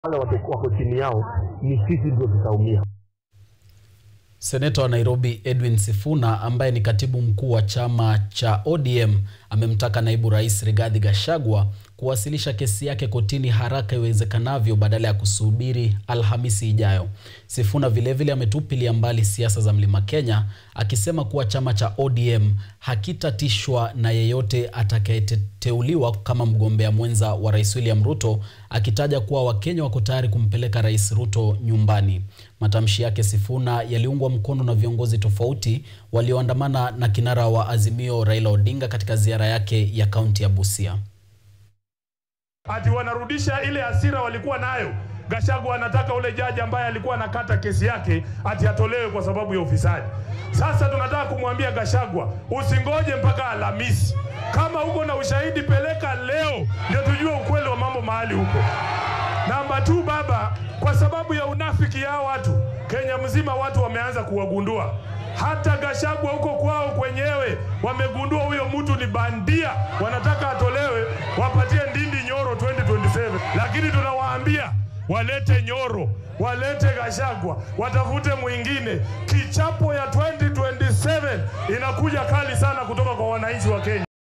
wale watakuwa wako chini yao, ni sisi ndio tutaumia. Seneta wa Nairobi Edwin Sifuna ambaye ni katibu mkuu wa chama cha ODM amemtaka naibu rais Rigathi Gachagua kuwasilisha kesi yake kotini haraka iwezekanavyo badala ya kusubiri Alhamisi ijayo. Sifuna vilevile ametupilia mbali siasa za Mlima Kenya akisema kuwa chama cha ODM hakitatishwa na yeyote atakayeteuliwa kama mgombea mwenza wa Rais William Ruto, akitaja kuwa Wakenya wako tayari kumpeleka Rais Ruto nyumbani. Matamshi yake Sifuna yaliungwa mkono na viongozi tofauti walioandamana na kinara wa Azimio Raila Odinga katika ziara yake ya kaunti ya Busia. Ati wanarudisha ile hasira walikuwa nayo. Gachagua anataka ule jaji ambaye alikuwa anakata kesi yake ati atolewe kwa sababu ya ufisadi. Sasa tunataka kumwambia Gachagua, usingoje mpaka Alhamisi. Kama uko na ushahidi, peleka leo, ndio tujue ukweli wa mambo mahali huko. Namba tu baba, kwa sababu ya unafiki ya watu Kenya mzima, watu wameanza kuwagundua. Hata Gachagua huko kwao kwenyewe wamegundua huyo mtu ni bandia, wanataka atolewe, wapatie Ndindi Nyoro 2027. Lakini tunawaambia walete Nyoro, walete Gachagua, watafute mwingine. Kichapo ya 2027 inakuja kali sana kutoka kwa wananchi wa Kenya.